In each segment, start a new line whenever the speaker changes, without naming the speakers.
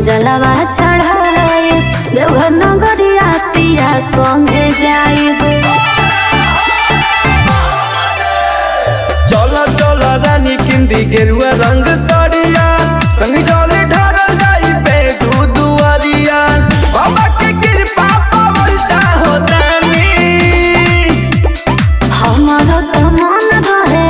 जलवा चढ़ाए देवघर नगरिया पिया संगे जाइब
चल चल रानी किंदी गेरुआ रंग साड़िया संग जले ढारल जाई पे दू दुआरिया बाबा के कृपा पावल चाहो दानी
हमारो तो मन रहे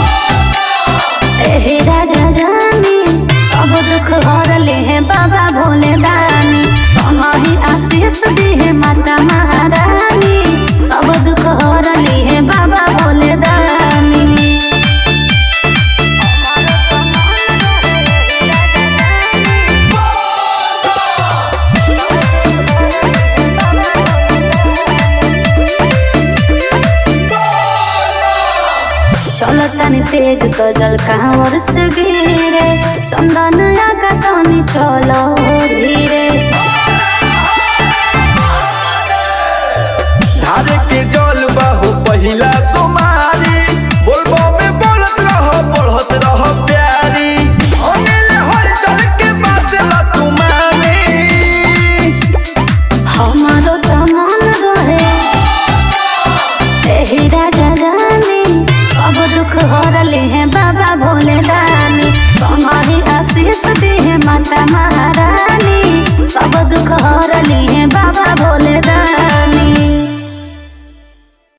एहे राजा जानी सब दुख हर ले हैं बाबा भोले दानी समाही आशीष दी है माता महारानी सब दुख हर ले हैं बाबा भोले दानी चलो तनी तेज तो जल कांवर से गिरे चंदन का तनी चलो धीरे
धारे के जल बाहु पहिला सोमारी बोलबो में बोलत रहो बढ़त रहो प्यारी अनिल हल चल के बात ला तुम्हारी
हमारो तो मन रहे एही राजा जानी सब दुख हर ले हैं बाबा भोले दानी समाही आशीष दी है माता महारानी सब दुख हर ली है बाबा भोले दानी